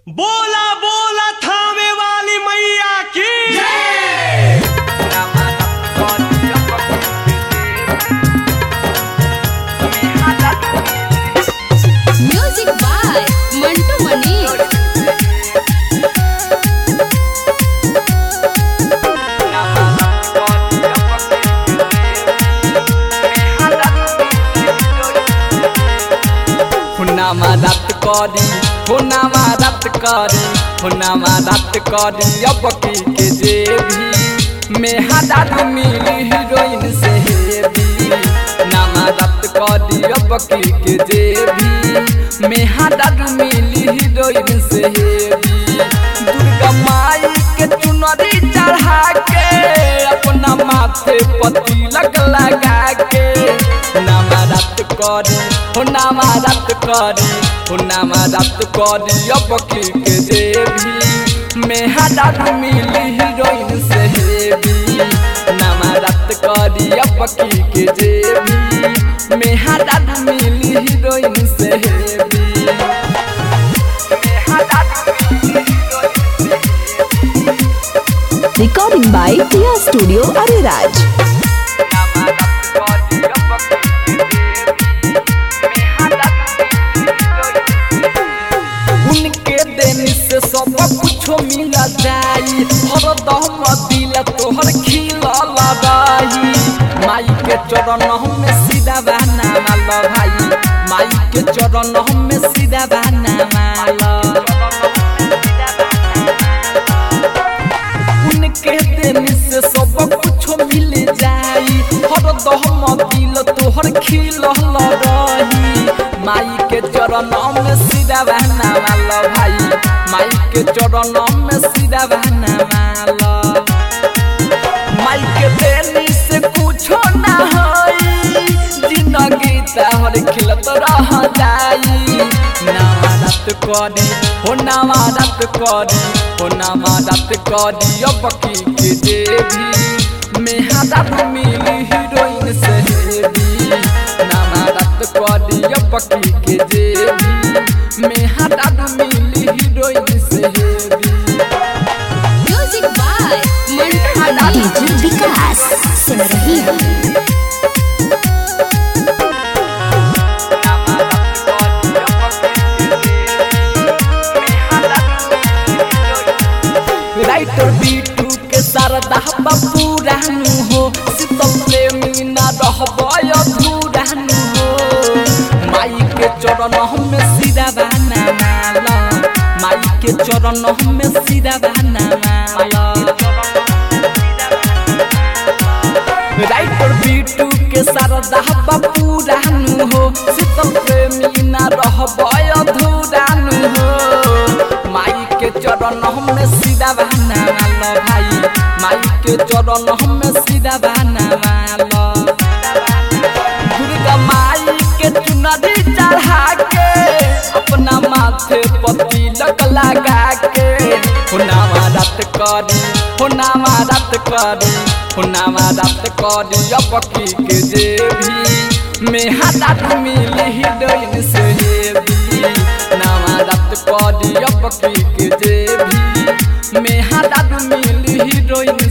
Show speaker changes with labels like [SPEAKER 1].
[SPEAKER 1] बोला बोला थामे वाली मैया की
[SPEAKER 2] म्यूजिक बाय मंटू मनीष
[SPEAKER 3] हुनामा रात करी हुनामा रात करी हुनामा रात करी अब की के जे भी मेहदार मिली हीरोइन से हेवी नामा रात करी अब की के जे भी मेहदार मिली हीरोइन से हेवी दुर्गा माई के चुनरी चढ़ा के अपना माथे पति लग लगा के नामा रात करी हो नामा रात करी हो नामा रात करी अब की के देवी मेहदार मिली हीरोइन से हेवी नामा रात करी अब की के देवी मेहदार मिली हीरोइन से हेवी मेहदार मिली हीरोइन से
[SPEAKER 4] Recording by Tia Studio Ariraj.
[SPEAKER 3] नामा रात करी अब की के उनके देन से सब कुछ मिल जाई हर दम दिल तोहर खिला लगाई माई के चरण में सीधा बहना माल भाई माई के चरण में सीधा बहना माल उनके देन से सब कुछ मिल जाई हर दम दिल तोहर खिल रही माई के चरण में सीधा बहना माल भाई माई के चरण में सीधा बहना माल माई के देनी से कुछो ना होई जिंदगी तोहर खिलत रह जाई नामारत करी हो नामारत करी हो नामारत करी अब की के देवी मेहदार मिली हीरोइन से हेवी नामारत करी अब की के देवी मेहदार मिली हीरोइन से heavy
[SPEAKER 2] music by Mantu Manish
[SPEAKER 4] DJ Vikas सुन रही हो
[SPEAKER 3] राइटर बीटू के शारदा पूरानु हो शीतल प्रेमी ना रहबय अधूरानु हो माई के चरण में सीधा बहना माला माई के चरण में सीधा बहना माला राइटर बीटू के शारदा पूरानु हो शीतल प्रेमी ना रहबय अधूरानु हो माई के चरण में सीधा बहना माल भाई माई के चरण में सीधा बहना माल दुर्गा माई के चुनरी चढ़ा के अपना माथे पति लग लगा के हुनामा रात करी हुनामा रात करी हुनामा रात करी अब की के देवी मेहदार मिली हीरोइन से हेवी नामा रात करी अब की के देवी मेहदार मिली हीरोइन